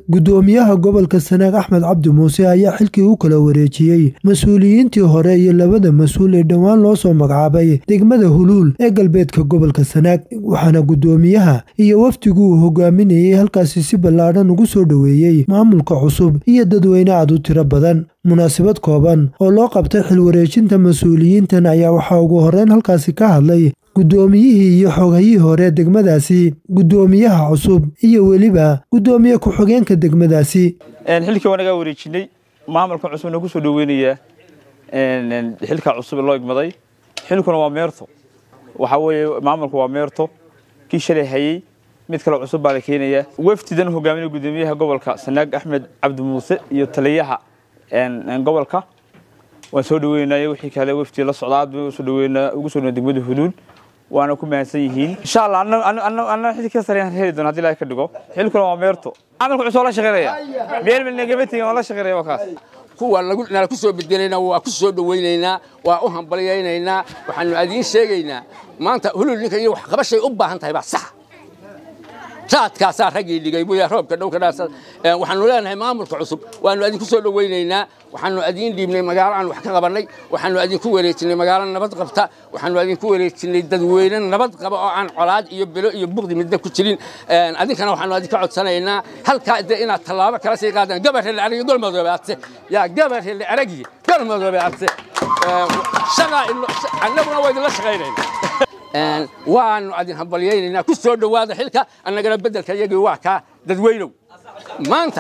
gudoomiyaha gobolka sanaag axmed cabdi muuse ayaa xilkii u kala wareejiyey mas-uuliyiintii hore iyo labada mas-uul ee dhowaan loo soo magacaabay degmada huluul ee galbeedka gobolka sanaag waxaana gudoomiyaha iyo wafdigu uu hogaaminayay halkaasi si ballaadhan ugu soo dhoweeyey maamulka cusub iyo dadweyne aad u tiro badan munaasabad kooban oo loo qabtay xil wareejinta mas-uuliyiintan ayaa waxaa ugu horreyn halkaasi ka hadlay guddoomiyihii iyo xoghayihii hore degmadaasi guddoomiyaha cusub iyo weliba guddoomiye ku-xigeenka degmadaasi xilkii waa nagaa wareejinay maamulka cusubna ku soo dhoweynayaa xilka cusub ee loo igmaday xilkuna waa meerto waxaa weeye maamulku waa meerto kii shalay hayey mid kale cusub baa la keenayaa wafdidan hogaaminaya guddoomiyaha gobolka sanaag axmed cabdi muuse iyo taliyaha gobolka waan soo dhaweynayo wixii kale wafdi la socda aad baan usoo dhaweynaa ugu soo degmada huluul waana ku mahadsan yihiin insha allah anna xilka sareyaan heli doona hadii ilahay ka dhigo xilkuna waa meerto camalka cusub la shaqeynaya meel meel nagama tegin waa la shaqeynaya waa kaas kuwa nala ku soo bedelayna waa ku soo dhawaynaynaa waa u hambalyaynaynaa waxaanu adiin sheegaynaa maanta hulul ninka iyo wax qabashay u baahan tahay baa sax raadkaasaa raggii dhigay buya roobka dhowka dhaasa waxaanu leenahay maamulka cusub waanu adinku soo dhawaynaynaa waxaanu adiin dhiibnay magaalo aan wax ka qabannay waxaanu adinku wareejinay magaalo nabad qabta waxaanu adinku wareejinay dadweyne nabad qaba oo aan colaad iyo belo iyo buqdi midna ku jirin adinkana waxaanu adinka codsanaynaa halkaa de inaad tallaabo kala sii qaadaan gabarhe la aragi golmadoobe adse yaa gabarhe la aragi golmadoobe adse shagaa annaguna waa idinla shaqaynayna waanu adin hambalyaynaynaa ku soo dhowaada xilka annagana beddelka iyagii waa kaa dadweynow maanta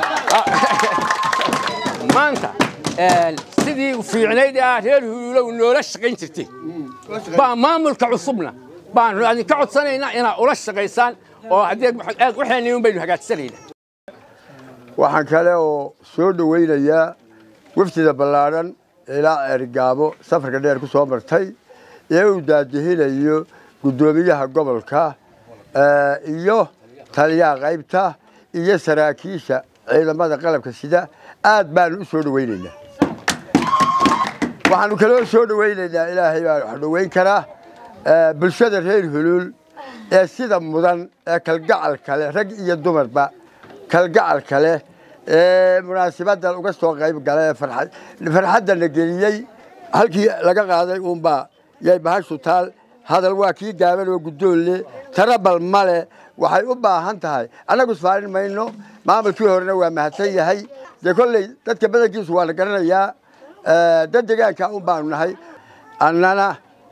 maanta sidii fiicnayd ah reer huluulow noola shaqayn jirtay baa maamulka cusubna baanu adinka codsanaynaa inaad ula shaqaysaan oo haddii waxayni un baynu hagaajisanaynaa waxaan kale oo soo dhowaynayaa wafdida ballaadhan ilaa ergaabo safarka dheer ku soo martay ee uu daadihinayo guddoomiyaha gobolka iyo taliyaha qaybta iyo saraakiisha ciidamada qalabka sida aad baanu u soo dhowaynaynaa waxaanu kaloo soo dhowaynaynaa ilaahay baa wax dhoweyn karaa bulshada reer huluul ee sida mudan ee kalgacalka leh rag iyo dumarba kalgacalka leh ee munaasibadan uga soo qayb gala ee farxaddana geliyey halkii laga qaaday uunbaa yay bahashu taal hadal waa kii gaaban oo guddoon leh tarabal male waxay u baahan tahay annagu isfaarin mayno maamulkii horena waa mahadsan yahay dee kolley dadka badankiisu waa la garanayaa dad degaanka un baanu nahay annana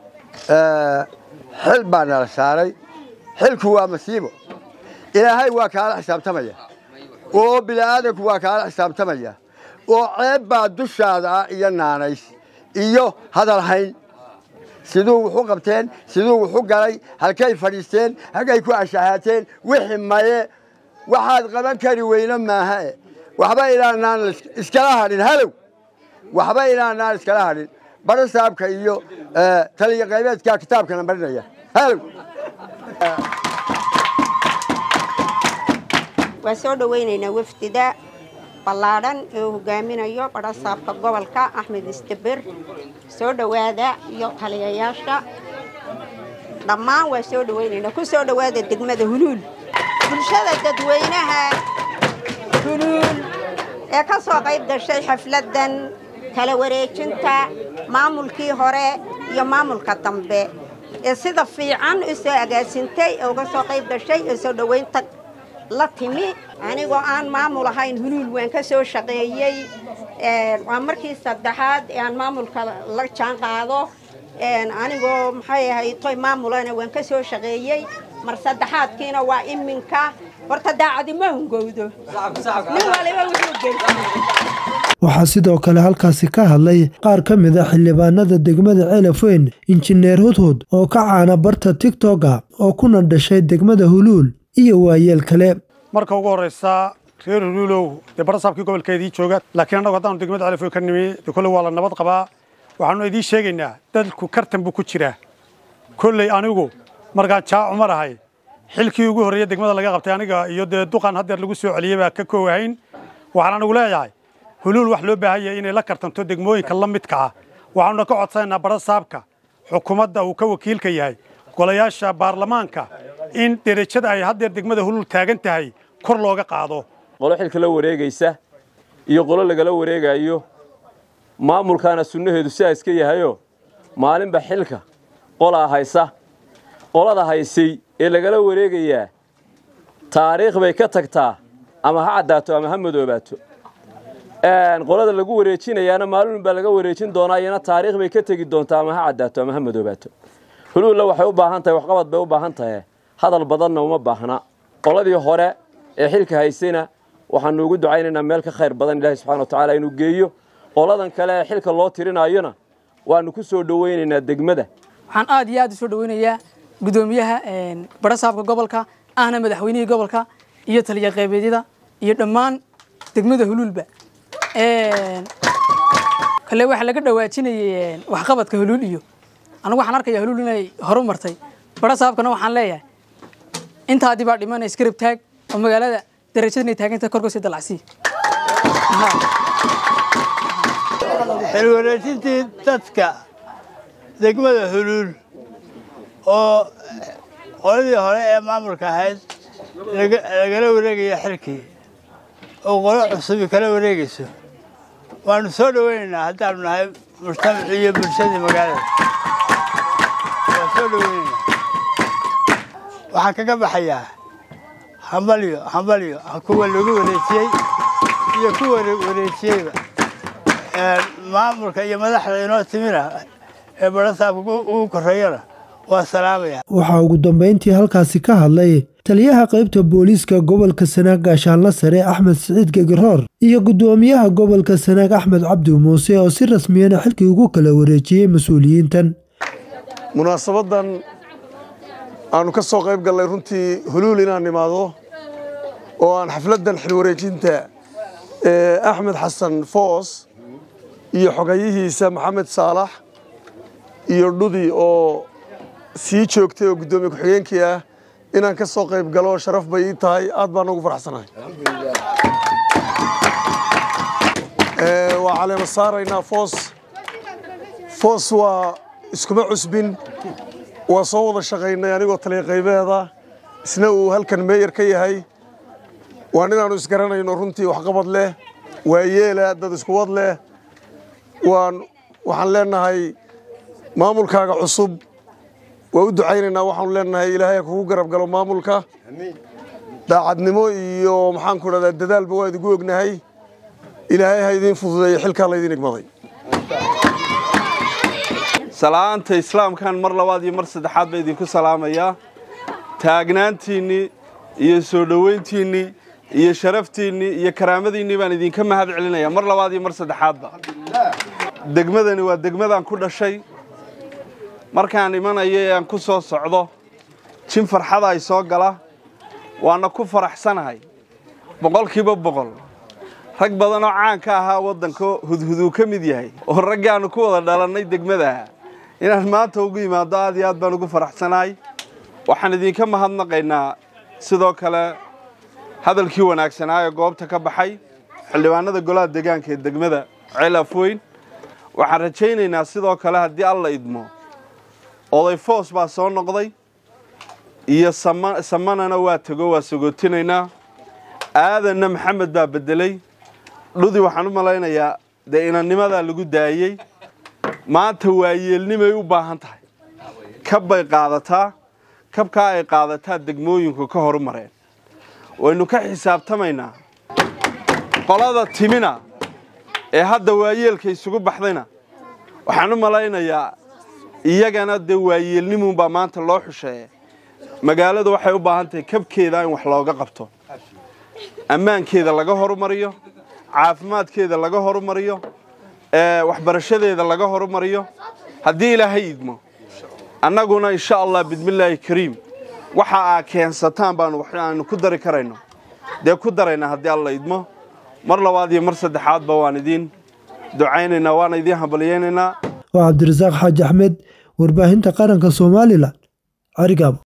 xil baa nala saaray xilku waa masiibo ilaahay waa kaala xisaabtamaya oo bini'aadanku waa kaala xisaabtamaya oo ceeb baa dushaada ah iyo naanays iyo hadal hayn siduu wuxu qabteen siduu wuxu galay halkay fadhiisteen halkay ku ashahaateen wixii maye waxaad qaban kari weyne maahae waxba inaanaan iskala hadhin halow waxba inaanaan iskala hadhin baro saabka iyo taliya qaybeedka kitaabkana marinaya halow waa soo dhowaynaynaa wafdida ballaadhan ee uu hogaaminayo badhasaabka gobolka axmed istabir soo dhowaada iyo taliyayaasha dhammaan waa soo dhowaynaynaa ku soo dhowaada degmada huluul bulshada dadweynaha huluul ee ka soo qayb gashay xafladdan kala wareejinta maamulkii hore iyo maamulka dambe ee sida fiican u soo agaasintay ee uga soo qayb gashay ee soo dhowaynta la timi anigoo aan maamul ahayn huluul waan ka soo shaqeeyey waa markii saddexaad ee aan maamulka la jaan qaado anigoo maxay ahayd toy maamulana waan ka soo shaqeeyey mar saddexaadkiina waa iminka horta daacadi ma hungowdo nin waliba wuxuu geysa waxaa sidoo kale halkaasi ka hadlay qaar ka mid a xildhibaanada degmada ceelafweyn injineer hudhud oo ka caana barta tigtoga oo kuna dhashay degmada huluul iyo waayeel kale marka ugu horraysa reer huluulow dee barasaabkii gobolkeedii jooga laakiin annagu haddaanu degmada celefoy ka nimi dee kolley waa la nabad qabaa waxaanu idiin sheegaynaa dadku kartan buu ku jiraa kolley anigu markaan jaacu mar ahay xilkii ugu horreeya degmada laga qabtay aniga iyo dee duqan haddeer lagu soo celiyey baa ka koowahayn waxaan anigu leeyahay huluul wax loo baahan yahay inay la kartanto degmooyinka la midka ah waxaanuna ka codsanaynaa barasaabka xukuumadda uu ka wakiilka yahay golayaasha baarlamaanka in derajada ay haddeer degmada huluul taagan tahay kor looga qaado qolo xilka la wareegaysa iyo qolo lagala wareegayo maamulkaana sunnaheedu sidaa iska yahayo maalinba xilka qolaa haysa qolada haysay ee lagala wareegayaa taariikh bay ka tagtaa ama ha caddaato ama ha madoobaato qolada lagu wareejinayaana maalin baa laga wareejin doonaa iyana taariikh bay ka tegi doontaa ama ha caddaato ama ha madoobaato huluulla waxay u baahan tahay waxqabad bay u baahan tahay hadal badanna uma baahna qoladii hore ee xilka haysayna waxaanu ugu ducaynaynaa meel ka khayr badan ilaahi subxana wa tacaala inuu geeyo qoladan kale ee xilka loo tirinayona waanu ku soo dhowaynaynaa degmada waxaan aad iyo aad u soo dhoweynayaa guddoomiyaha barasaabka gobolka ahna madaxweynihii gobolka iyo taliya qeybeedyada iyo dhammaan degmada huluulba kale waxaa laga dhawaajinayay waxqabadka huluul iyo anigu waxaan arkayaa huluul inay horu martay barasaabkana waxaan leeyahay intaadii baa dhimana iskarab taag oo magaalada darajada inay taaganta korkasii dalacsii xilwareejintii dadka degmada huluul oo qoladii hore ee maamulka ahayd lagala wareegaya xilkii oo qolo cusubi kala wareegayso waanu soo dhoweynaynaa haddaanu nahay mujtamacii iyo bulshadii magaalada waan soo dhoweynaynaa waxaan kaga baxayaa hambalyo hambalyo kuwa lagu wareejiyey iyo kuwa wareejiyeyba maamulka iyo madaxda inoo timina ee barasaabka ugu korreeyana waa salaamaya waxaa ugu dambayntii halkaasi ka hadlay taliyaha qaybta booliiska gobolka sanaag gaashaanla sare axmed siciid gegiroor iyo guddoomiyaha gobolka sanaag axmed cabdi muuse oo si rasmiyana xilkii ugu kala wareejiyey mas-uuliyiintan munaasabadan aanu ka soo qayb gallay runtii huluul inaan imaado oo aan xafladdan xilwareejinta axmed xasan foos iyo xogayihiisa maxamed saalax iyo dhudi oo sii joogtay oo guddoomiye ku-xigeenkii ah inaan ka soo qayb galo sharaf bay ii tahay aad baan ugu faraxsanahay waa caleema saaraynaa foos foos waa iskuma cusbin waa soo wada shaqaynay anigoo taliya qaybeeda isna uu halkan meeyar ka yahay waa ninaannu isgaranayno runtii waxqabad leh waa yeela dad iskuwad leh waan waxaan leenahay maamulkaaga cusub waa u ducaynaynaa waxaanu leenahay ilaahay ha kugu garab galo maamulka daacadnimo iyo maxaanku dhahdaa dadaalba waa idigu ognahay ilaahay ha idiin fududeeyo xilkaa laydin igmaday salaanta islaamkan mar labaad iyo mar saddexaad baa idinku salaamayaa taagnaantiinnii iyo soo dhoweyntiinnii iyo sharaftiinnii iyo karaamadiinnii baan idinka mahad celinayaa mar labaad iyo mar saddexaadba degmadani waa degmadaan ku dhashay markaan imanayo ee aan ku soo socdo jin farxada ay soo gala waana ku faraxsanahay boqolkiiba boqol rag badan oo caan ka ahaa waddanka hudhuduu ka mid yahay oo raggaannu ku wada dhalannay degmadaha inaan maanta ugu yimaado aad iyo aad baan ugu faraxsanahay waxaan idinka mahadnaqaynaa sidoo kale hadalkii wanaagsanaa ee goobta ka baxay xildhibaanada golaha deegaanka ee degmada ceelafweyn waxaan rajaynaynaa sidoo kale haddii alla idmo oday foos baa soo noqday iyo samanana waa tego waa sagootinaynaa aadanna maxamed baa beddelay dhudi waxaan u malaynayaa dee inannimadaa lagu daayey maanta waayeelnimay u baahan tahay kab bay qaadataa kabkaa ay qaadataa degmooyinku ka horumareen waynu ka xisaabtamaynaa qolada timina ee hadda waayeelka isugu baxdayna waxaan u malaynayaa iyagana dee waayeelnimuunbaa maanta loo xusheeye magaaladu waxay u baahan tahay kabkeeda in wax looga qabto ammaankeeda laga horumariyo caafimaadkeeda laga horumariyo waxbarashadeeda laga horumariyo haddii ilaahay idmo annaguna insha allah bismillaahi kariim waxa aa keensataan baanu waxaanu ku dari karayno dee ku daraynaa haddii alla idmo mar labaad iyo mar saddexaadba waan idiin ducaynaynaa waana idiin hambalyaynaynaa waa cabdirasaaq xaaji axmed warbaahinta qaranka somalilan carigaabo